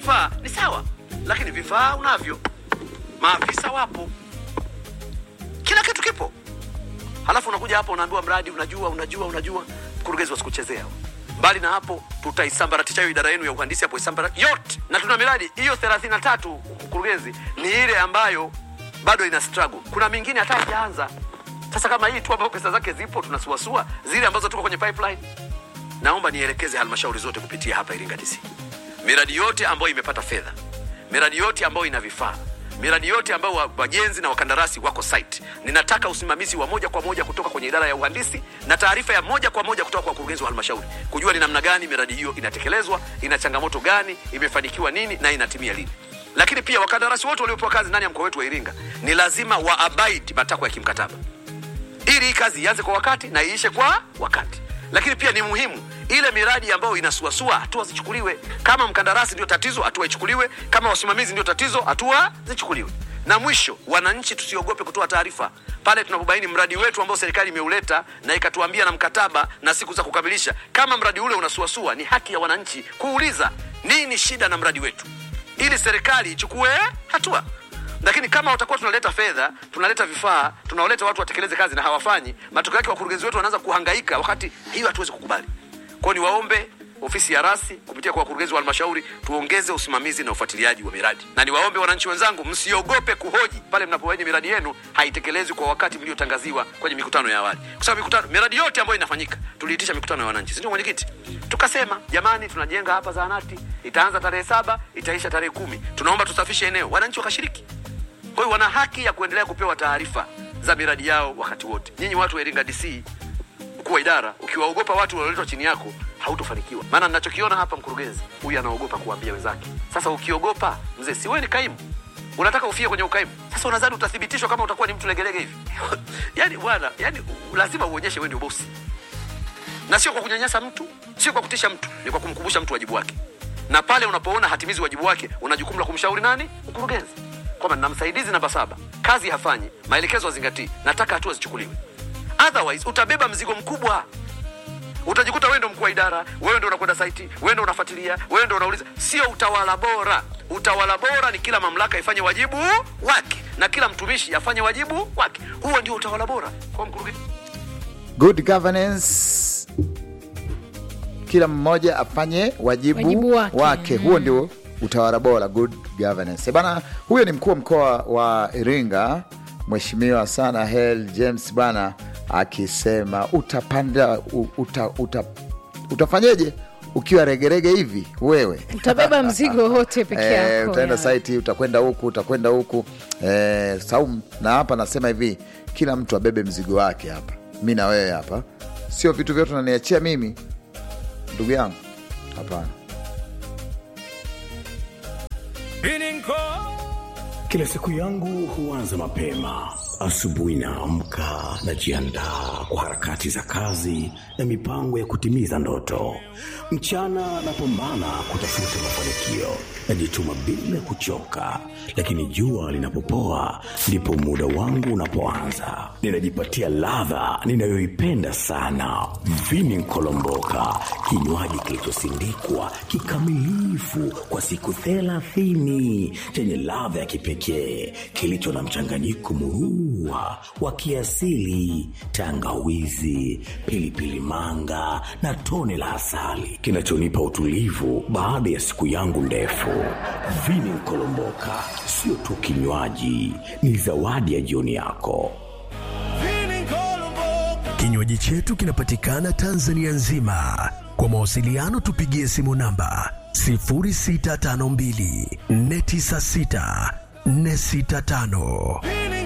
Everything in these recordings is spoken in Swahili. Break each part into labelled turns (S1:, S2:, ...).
S1: vifaa ni sawa, lakini vifaa unavyo, maafisa wapo, kila kitu kipo. Halafu unakuja hapo unaambiwa mradi unajua unajua unajua, mkurugenzi wasikuchezea. Mbali na hapo, tutaisambaratisha hiyo idara yenu ya uhandisi hapo isambara yote, na tuna miradi hiyo 33 mkurugenzi, ni ile ambayo bado ina struggle. Kuna mingine hata haijaanza. Sasa kama hii tu ambayo pesa zake zipo tunasuasua, zile ambazo tuko kwenye pipeline, naomba nielekeze halmashauri zote kupitia hapa Iringa DC, miradi yote ambayo imepata fedha, miradi yote ambayo ina vifaa miradi yote ambayo wa- wajenzi na wakandarasi wako site, ninataka usimamizi wa moja kwa moja kutoka kwenye idara ya uhandisi na taarifa ya moja kwa moja kutoka kwa wakurugenzi wa halmashauri kujua ni namna gani miradi hiyo inatekelezwa, ina changamoto gani, imefanikiwa nini na inatimia lini. Lakini pia wakandarasi wote waliopewa kazi ndani ya mkoa wetu wa Iringa ni lazima wa abide matakwa ya kimkataba ili hii kazi ianze kwa wakati na iishe kwa wakati. Lakini pia ni muhimu ile miradi ambayo inasuasua, hatua zichukuliwe. Kama mkandarasi ndio tatizo, hatua ichukuliwe. Kama wasimamizi ndio tatizo, hatua zichukuliwe. Na mwisho, wananchi tusiogope kutoa taarifa pale tunapobaini mradi wetu ambao serikali imeuleta na ikatuambia na mkataba na siku za kukamilisha. Kama mradi ule unasuasua, ni haki ya wananchi kuuliza nini shida na mradi wetu, ili serikali ichukue hatua lakini kama utakuwa tunaleta fedha tunaleta vifaa tunawaleta watu watekeleze kazi na hawafanyi matokeo yake wakurugenzi wetu wanaanza kuhangaika wakati hiyo hatuwezi kukubali kwao niwaombe ofisi ya rasi kupitia kwa wakurugenzi wa halmashauri tuongeze usimamizi na ufuatiliaji wa miradi na niwaombe wananchi wenzangu msiogope kuhoji pale mnapobaini miradi yenu haitekelezwi kwa wakati mliotangaziwa kwenye mikutano ya awali kwa sababu mikutano miradi yote ambayo inafanyika tuliitisha mikutano ya wananchi sindio mwenyekiti tukasema jamani tunajenga hapa zahanati itaanza tarehe saba itaisha tarehe kumi tunaomba tusafishe eneo wananchi wakashiriki kwa hiyo wana haki ya kuendelea kupewa taarifa za miradi yao wakati wote. Nyinyi watu wa Iringa DC, mkuu wa idara, ukiwaogopa watu walioletwa chini yako hautofanikiwa. Maana ninachokiona hapa, mkurugenzi huyu anaogopa kuambia wenzake. Sasa ukiogopa, mzee, si wewe ni kaimu, unataka ufie kwenye ukaimu. Sasa unadhani utathibitishwa kama utakuwa ni mtu legelege hivi? yani bwana, yani lazima uonyeshe wewe ndio bosi, na sio kwa kunyanyasa mtu, sio kwa kutisha mtu, ni kwa kumkumbusha mtu wajibu wake. Na pale unapoona hatimizi wajibu wake, una jukumu la kumshauri nani? Mkurugenzi kwamba nina msaidizi namba saba, kazi hafanyi, maelekezo hazingatii, nataka hatua zichukuliwe. Otherwise utabeba mzigo mkubwa, utajikuta wewe ndo mkuu wa idara, wewe ndo unakwenda saiti, wewe ndo unafuatilia, wewe ndo unauliza. Sio utawala bora. Utawala bora ni kila mamlaka ifanye wajibu wake na kila mtumishi afanye wajibu wake. Huo ndio utawala bora kwa mkurugenzi.
S2: good governance kila mmoja afanye wajibu,
S3: Wajibu wake.
S2: wake. huo ndio utawala bora good governance Eh, bana huyo ni mkuu wa mkoa wa iringa mheshimiwa sana hel james bana akisema utapanda u- uta, uta, utafanyeje ukiwa regerege hivi wewe
S3: utabeba mzigo wote peke
S2: Eh,
S3: yako
S2: utaenda
S3: ya.
S2: saiti utakwenda huku utakwenda huku eh, Saum, na hapa nasema hivi kila mtu abebe mzigo wake hapa mi na wewe hapa sio vitu vyote unaniachia mimi ndugu yangu hapana
S4: Kila siku yangu huanza mapema. Asubuhi naamka, najiandaa kwa harakati za kazi na mipango ya kutimiza ndoto. Mchana napambana kutafuta mafanikio, najituma bila kuchoka, lakini jua linapopoa ndipo muda wangu unapoanza. Ninajipatia ladha ninayoipenda sana, vini nkolomboka, kinywaji kilichosindikwa kikamilifu kwa siku thelathini chenye ladha ya kipekee kilicho na mchanganyiko murua wa kiasili, tangawizi, pilipili manga na tone la asali kinachonipa utulivu baada ya siku yangu ndefu. Vini nkolomboka sio tu kinywaji, ni zawadi ya jioni yako.
S5: Kinywaji chetu kinapatikana Tanzania nzima. Kwa mawasiliano tupigie simu namba 0652 496 465.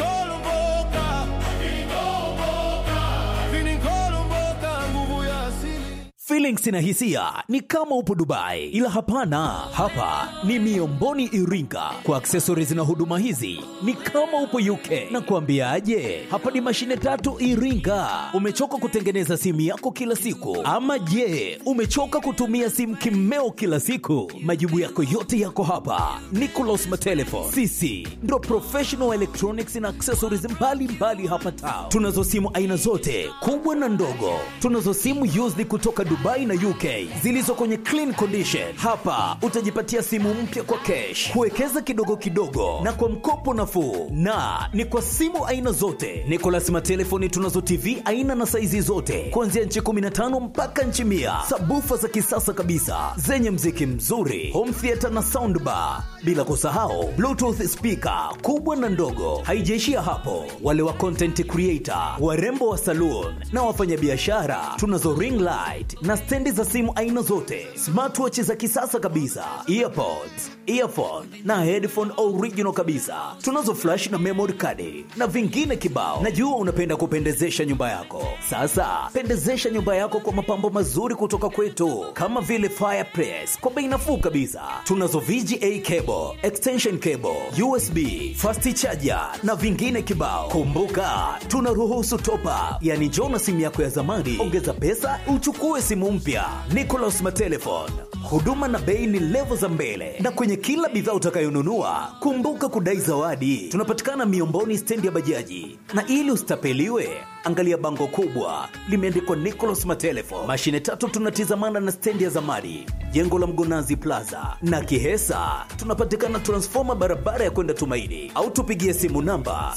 S6: Feelings na hisia ni kama upo Dubai, ila hapana, hapa ni Miomboni Iringa. Kwa accessories na huduma hizi ni kama upo UK. Na kuambiaje, hapa ni mashine tatu Iringa. Umechoka kutengeneza simu yako kila siku, ama je, umechoka kutumia simu kimeo kila siku? Majibu yako yote yako hapa. Nicolas Matelefon, sisi ndo professional electronics na accessories mbalimbali mbali hapa town. Tunazo simu aina zote kubwa na ndogo. Tunazo simu used kutoka Dubai Dubai na UK zilizo kwenye clean condition. Hapa utajipatia simu mpya kwa cash, kuwekeza kidogo kidogo na kwa mkopo nafuu, na ni kwa simu aina zote. Nicolas Matelefoni tunazo TV aina na saizi zote kuanzia nchi 15 mpaka nchi mia, sabufa za kisasa kabisa zenye mziki mzuri, home theater na soundbar, bila kusahau bluetooth speaker kubwa na ndogo. Haijaishia hapo, wale wa content creator, warembo wa saloon na wafanyabiashara, tunazo ring light na stendi za simu aina zote, smartwatch za kisasa kabisa, earpods, earphone na headphone original kabisa. Tunazo flash na memory card na vingine kibao. Najua unapenda kupendezesha nyumba yako. Sasa pendezesha nyumba yako kwa mapambo mazuri kutoka kwetu, kama vile fireplace kwa bei nafuu kabisa. Tunazo VGA cable, extension cable, USB, fast charger na vingine kibao. Kumbuka tunaruhusu top up, yani njoo na simu yako ya zamani, ongeza pesa uchukue simu mpya. Nicolas Matelefon, huduma na bei ni levo za mbele, na kwenye kila bidhaa utakayonunua kumbuka kudai zawadi. Tunapatikana Miomboni, stendi ya bajaji, na ili usitapeliwe angalia bango kubwa limeandikwa Nicolas Matelefon. Mashine tatu tunatizamana na stendi ya zamani, jengo la Mgonazi Plaza na Kihesa. Tunapatikana transfoma barabara ya kwenda Tumaini, au tupigie simu namba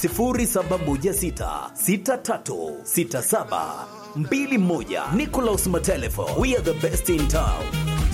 S6: 0716636721. Nicolas Matelefon, we are the best in town.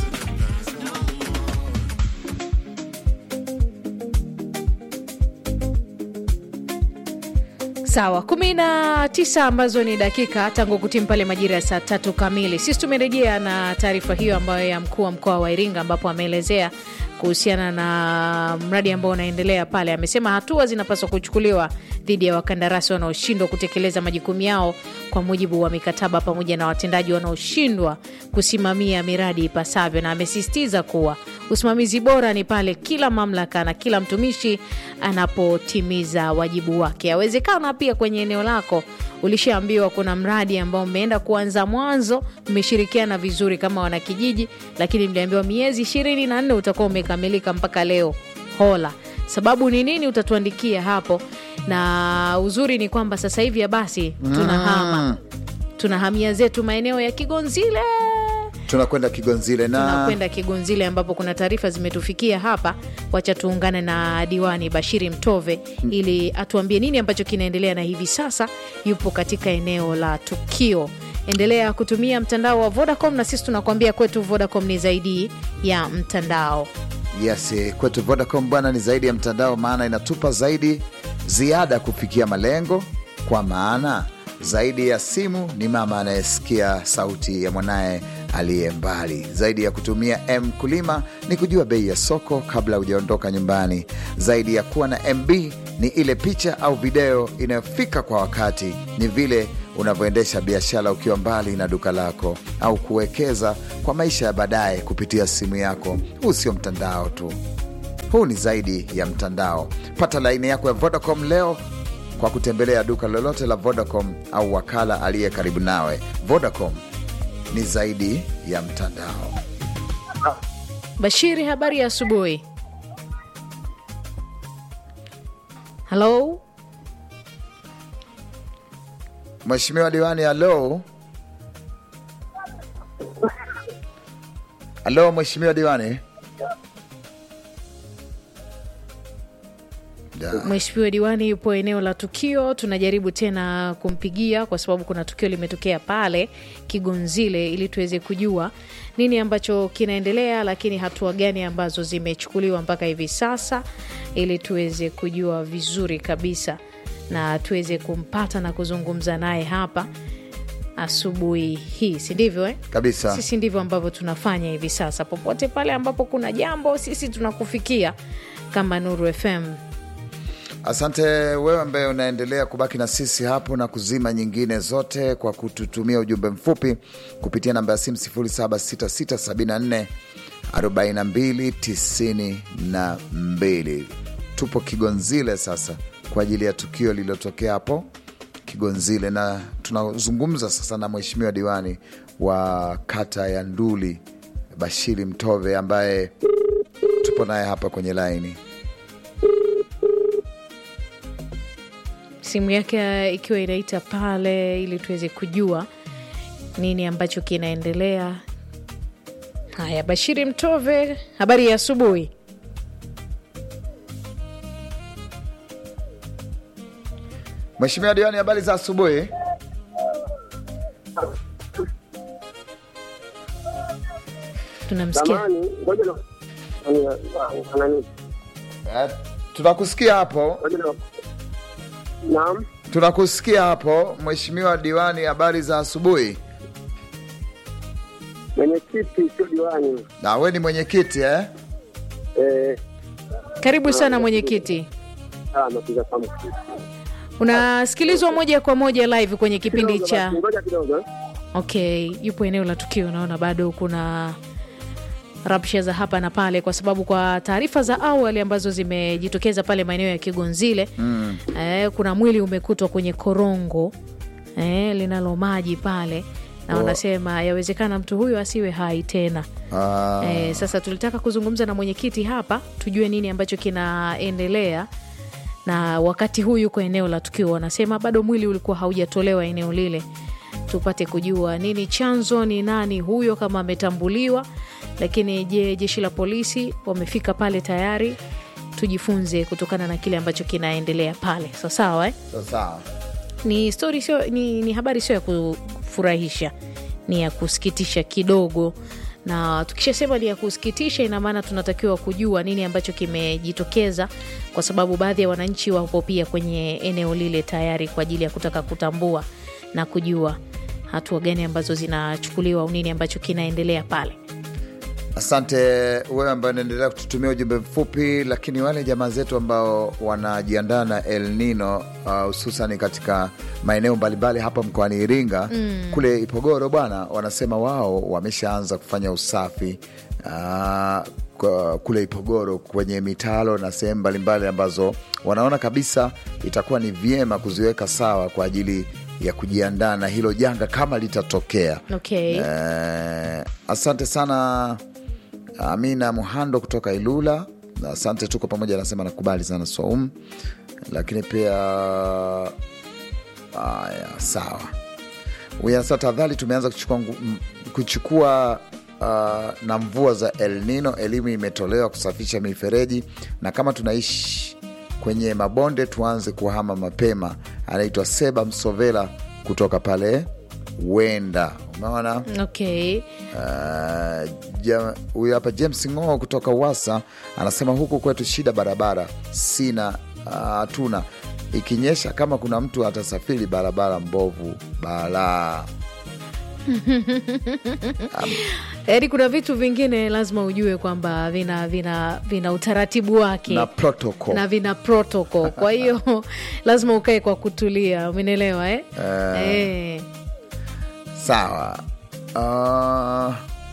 S3: Sawa, kumi na tisa ambazo ni dakika tangu kutimu pale majira ya saa tatu kamili. Sisi tumerejea na taarifa hiyo ambayo ya mkuu wa mkoa wa Iringa, ambapo ameelezea kuhusiana na mradi ambao unaendelea pale. Amesema hatua zinapaswa kuchukuliwa dhidi ya wakandarasi wanaoshindwa kutekeleza majukumu yao kwa mujibu wa mikataba pamoja na watendaji wanaoshindwa kusimamia miradi ipasavyo, na amesisitiza kuwa usimamizi bora ni pale kila mamlaka na kila mtumishi anapotimiza wajibu wake. Awezekana pia kwenye eneo lako ulishaambiwa kuna mradi ambao umeenda kuanza mwanzo, mmeshirikiana vizuri kama wanakijiji, lakini mliambiwa miezi ishirini na nne utakuwa umekamilika mpaka leo. Hola, sababu ni nini? Utatuandikia hapo, na uzuri ni kwamba sasa hivi ya basi tunahama tunahamia zetu maeneo ya Kigonzile
S2: tunakwenda Kigonzile na
S3: tunakwenda Kigonzile ambapo kuna taarifa zimetufikia hapa. Wacha tuungane na diwani Bashiri Mtove ili atuambie nini ambacho kinaendelea, na hivi sasa yupo katika eneo la tukio. Endelea kutumia mtandao wa Vodacom na sisi tunakuambia kwetu Vodacom ni zaidi ya mtandao.
S2: Yes, kwetu Vodacom bwana ni zaidi ya mtandao, maana inatupa zaidi ziada kufikia malengo, kwa maana zaidi ya simu ni mama anayesikia sauti ya mwanaye aliye mbali. Zaidi ya kutumia M kulima ni kujua bei ya soko kabla hujaondoka nyumbani. Zaidi ya kuwa na MB ni ile picha au video inayofika kwa wakati. Ni vile unavyoendesha biashara ukiwa mbali na duka lako, au kuwekeza kwa maisha ya baadaye kupitia simu yako. Huu sio mtandao tu, huu ni zaidi ya mtandao. Pata laini yako ya Vodacom leo kwa kutembelea duka lolote la Vodacom au wakala aliye karibu nawe. Vodacom ni zaidi ya mtandao.
S3: Bashiri, habari ya asubuhi. Halo,
S2: Mheshimiwa diwani, halo halo, Mheshimiwa diwani. Da.
S3: Mheshimiwa diwani yupo eneo la tukio. Tunajaribu tena kumpigia kwa sababu kuna tukio limetokea pale Kigonzile, ili tuweze kujua nini ambacho kinaendelea, lakini hatua gani ambazo zimechukuliwa mpaka hivi sasa, ili tuweze kujua vizuri kabisa na tuweze kumpata na kuzungumza naye hapa asubuhi hii, si ndivyo eh?
S2: Kabisa.
S3: Sisi ndivyo ambavyo tunafanya hivi sasa. Popote pale ambapo kuna jambo, sisi tunakufikia kama Nuru FM.
S2: Asante wewe ambaye unaendelea kubaki na sisi hapo na kuzima nyingine zote kwa kututumia ujumbe mfupi kupitia namba ya simu 0766744292. Tupo Kigonzile sasa kwa ajili ya tukio lililotokea hapo Kigonzile, na tunazungumza sasa na mheshimiwa diwani wa kata ya Nduli Bashiri Mtove ambaye tupo naye hapa kwenye laini.
S3: simu yake ikiwa inaita pale ili tuweze kujua nini ambacho kinaendelea Haya, Bashiri Mtove, habari ya asubuhi.
S2: Mheshimiwa Diwani, habari za asubuhi.
S3: Tunamsikia
S7: Zamani ngoja na nani,
S2: Eh, tunakusikia hapo,
S7: ngoja na naam,
S2: tunakusikia hapo Mheshimiwa Diwani, habari za asubuhi.
S7: mwenyekiti sio diwani
S2: Na we ni mwenyekiti eh?
S7: eh,
S3: karibu sana mwenyekiti.
S7: ah, napiga samu
S3: Unasikilizwa moja kwa moja live kwenye kipindi
S7: Kidogo
S3: cha
S7: basi, ngoja kidogo eh.
S3: okay, yupo eneo la tukio. Naona bado kuna rabsha za hapa na pale, kwa sababu kwa taarifa za awali ambazo zimejitokeza pale maeneo ya Kigonzile mm. eh, kuna mwili umekutwa kwenye korongo eh, linalo maji pale na
S2: Oh.
S3: wanasema yawezekana mtu huyo asiwe hai tena.
S2: Ah,
S3: Eh, sasa tulitaka kuzungumza na mwenyekiti hapa tujue nini ambacho kinaendelea, na wakati huu yuko eneo la tukio, wanasema bado mwili ulikuwa haujatolewa eneo lile, tupate kujua nini chanzo, ni nani huyo, kama ametambuliwa. Lakini je, jeshi la polisi wamefika pale tayari? Tujifunze kutokana na kile ambacho kinaendelea pale. Sawa sawa, eh?
S2: sawa sawa.
S3: ni story sio, ni, ni habari sio ya kufurahisha, ni ya kusikitisha kidogo. Na tukishasema ni ya kusikitisha, ina maana tunatakiwa kujua nini ambacho kimejitokeza, kwa sababu baadhi ya wananchi wapo pia kwenye eneo lile tayari kwa ajili ya kutaka kutambua na kujua hatua gani ambazo zinachukuliwa au nini ambacho kinaendelea pale.
S2: Asante wewe ambaye unaendelea kututumia ujumbe mfupi, lakini wale jamaa zetu ambao wanajiandaa na El Nino uh, hususan katika maeneo mbalimbali hapa mkoani Iringa kule Ipogoro bwana, wanasema wao wameshaanza kufanya usafi uh, kwa- kule Ipogoro kwenye mitalo na sehemu mbalimbali ambazo wanaona kabisa itakuwa ni vyema kuziweka sawa kwa ajili ya kujiandaa na hilo janga kama litatokea.
S3: Okay.
S2: Eh, asante sana Amina Muhando kutoka Ilula. Asante, tuko pamoja, anasema nakubali sana Soum, lakini pia haya, sawa. Huyu anasema tafadhali, tumeanza kuchukua, ngu- m- kuchukua uh, na mvua za El Nino, elimu imetolewa kusafisha mifereji, na kama tunaishi kwenye mabonde tuanze kuhama mapema. Anaitwa Seba Msovela kutoka pale Wenda, umeona
S3: Okay.
S2: Uh, ja- huyu hapa James Ng'oo kutoka Wasa anasema huku kwetu shida barabara sina uh, hatuna ikinyesha kama kuna mtu atasafiri barabara mbovu balaa
S3: Yaani kuna vitu vingine lazima ujue kwamba vina, vina, vina utaratibu wake
S2: na protocol
S3: na vina protocol. Kwa hiyo lazima ukae kwa kutulia, umenielewa eh? Eh.
S2: sawa uh,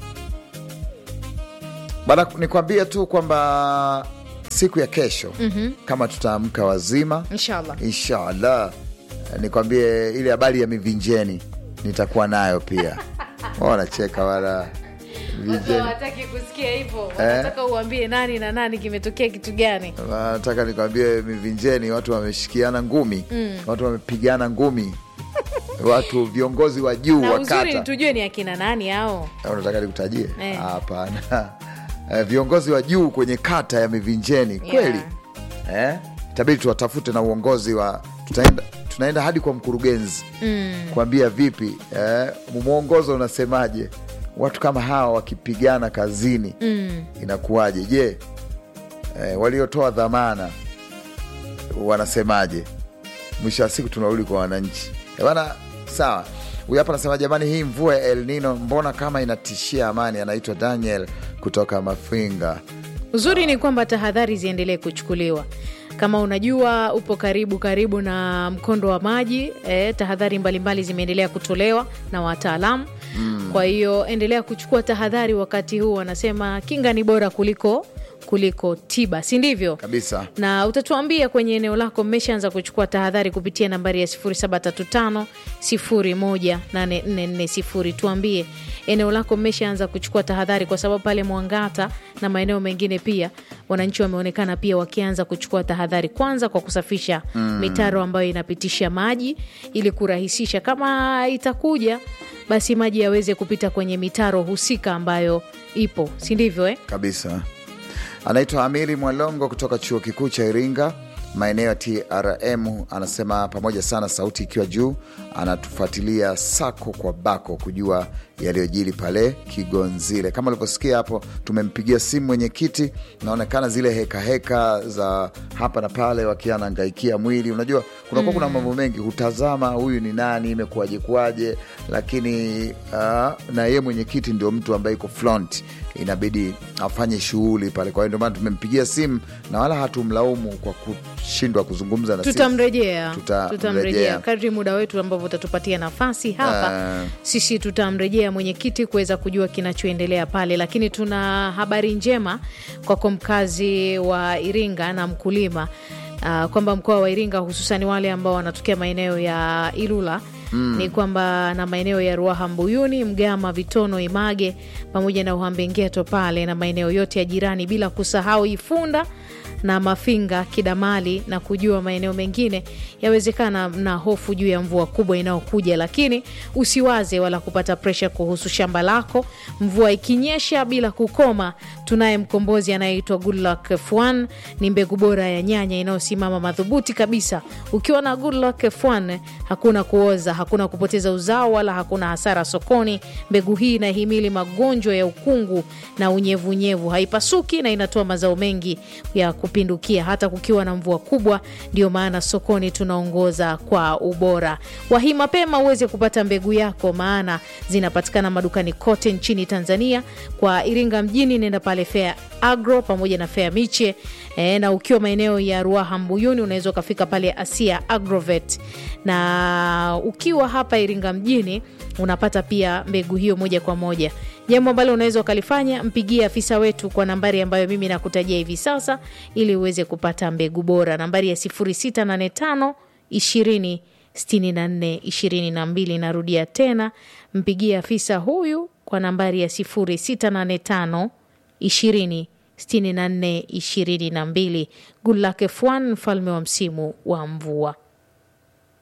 S2: bana nikwambie tu kwamba siku ya kesho kama tutaamka wazima
S3: Inshallah.
S2: inshallah nikwambie ile habari ya mivinjeni nitakuwa nayo pia wanacheka wala vinjeni
S3: Hawataki kusikia hivyo, wanataka uambie nani na nani kimetokea kitu gani.
S2: nataka nikwambie mivinjeni watu wameshikiana ngumi watu wamepigana ngumi watu viongozi wa juu
S3: Na
S2: wa
S3: uzuri
S2: kata
S3: tujue ni akina nani hao.
S2: Au unataka nikutajie
S3: Eh.
S2: hapana Eh, viongozi wa juu kwenye kata ya mivinjeni kweli eh? itabidi tuwatafute na uongozi wa tutaenda, tunaenda hadi kwa mkurugenzi kuambia vipi eh, mwongozo unasemaje watu kama hawa wakipigana kazini inakuwaje je eh, waliotoa dhamana wanasemaje mwisho wa siku tunarudi kwa wananchi Eh, bana sawa huyu hapa anasema jamani hii mvua ya el nino mbona kama inatishia amani anaitwa daniel kutoka mafinga
S3: Uzuri ni kwamba tahadhari ziendelee kuchukuliwa. Kama unajua upo karibu karibu na mkondo wa maji eh, tahadhari mbalimbali zimeendelea kutolewa na wataalamu kwa hiyo endelea kuchukua tahadhari wakati huu. Wanasema kinga ni bora kuliko kuliko tiba, si ndivyo?
S2: kabisa
S3: na utatuambia kwenye eneo lako mmeshaanza kuchukua tahadhari kupitia nambari ya 0735 018440. Tuambie eneo lako mmeshaanza kuchukua tahadhari, kwa sababu pale Mwangata na maeneo mengine pia wananchi wameonekana pia wakianza kuchukua tahadhari kwanza kwa kusafisha mitaro ambayo inapitisha maji ili kurahisisha kama itakuja basi maji yaweze kupita kwenye mitaro husika ambayo ipo si ndivyo eh?
S2: kabisa. Anaitwa Amiri Mwalongo kutoka chuo kikuu cha Iringa, maeneo ya TRM. Anasema pamoja sana, sauti ikiwa juu, anatufuatilia sako kwa bako kujua yaliyojiri pale Kigonzile. Kama ulivyosikia hapo, tumempigia simu mwenyekiti, naonekana zile hekaheka heka za hapa na pale, wakiwa anangaikia mwili. Unajua kunakuwa kuna mambo mengi, hutazama huyu ni nani, imekuwaje kuwaje, lakini uh, na yeye mwenyekiti ndio mtu ambaye iko front inabidi afanye shughuli pale. Kwa hiyo ndio maana tumempigia simu na wala hatumlaumu kwa kushindwa kuzungumza na sisi.
S3: tutamrejea
S2: Tutamrejea.
S3: tutamrejea kadri muda wetu ambavyo utatupatia nafasi hapa
S2: Ah.
S3: sisi tutamrejea mwenyekiti kuweza kujua kinachoendelea pale lakini tuna habari njema kwako mkazi wa iringa na mkulima uh, kwamba mkoa wa iringa hususan wale ambao wanatokea maeneo ya ilula Mm. ni kwamba na maeneo ya ruaha mbuyuni mgama vitono image pamoja na uhambengeto pale na maeneo yote ya jirani bila kusahau ifunda na Mafinga, Kidamali na kujua maeneo mengine, yawezekana mna hofu juu ya mvua kubwa inayokuja, lakini usiwaze wala kupata presha kuhusu shamba lako. Mvua ikinyesha bila kukoma, tunaye mkombozi anayeitwa Goodluck F1. Ni mbegu bora ya nyanya inayosimama madhubuti kabisa. Ukiwa na Goodluck F1 hakuna kuoza, hakuna kupoteza uzao wala hakuna hasara sokoni. Mbegu hii inahimili magonjwa ya ukungu na unyevunyevu, haipasuki na inatoa mazao mengi ya kupindukia hata kukiwa na mvua kubwa. Ndio maana sokoni tunaongoza kwa ubora. Wahi mapema uweze kupata mbegu yako, maana zinapatikana madukani kote nchini Tanzania. Kwa Iringa mjini, nenda pale Fair Agro pamoja na Fair Miche e, na ukiwa maeneo ya Ruaha Mbuyuni unaweza ukafika pale Asia Agrovet, na ukiwa hapa Iringa mjini unapata pia mbegu hiyo moja kwa moja. Jambo ambalo unaweza ukalifanya, mpigie afisa wetu kwa nambari ambayo mimi nakutajia hivi sasa, ili uweze kupata mbegu bora. Nambari ya 0685 20 64 22. Narudia tena, mpigie afisa huyu kwa nambari ya 0685 20 64 22. Good luck F1, mfalme wa msimu wa mvua.